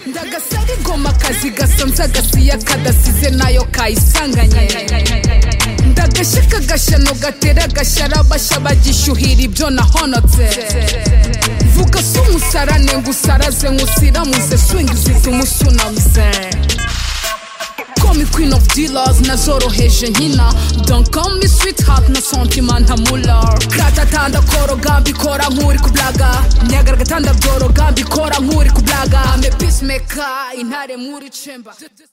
ndagasari goma kazi gasanze agasiya kadasize nayo kayisanganye ndagashe kagashano gatera agashara bashaba gishyuhira ibyo nahonotse vuga si umusarane ngo usaraze nk'usiramuze swingizi tumusunamuze call me queen of dealers nazoroheje nkina don't call me sweetheart na sentiment ntamular gatata ndakoroga mbikora nk'uri kublaga nyagara gatanda byoroga mbikora nk'uri kublaga ame peacemaker intare muri chamber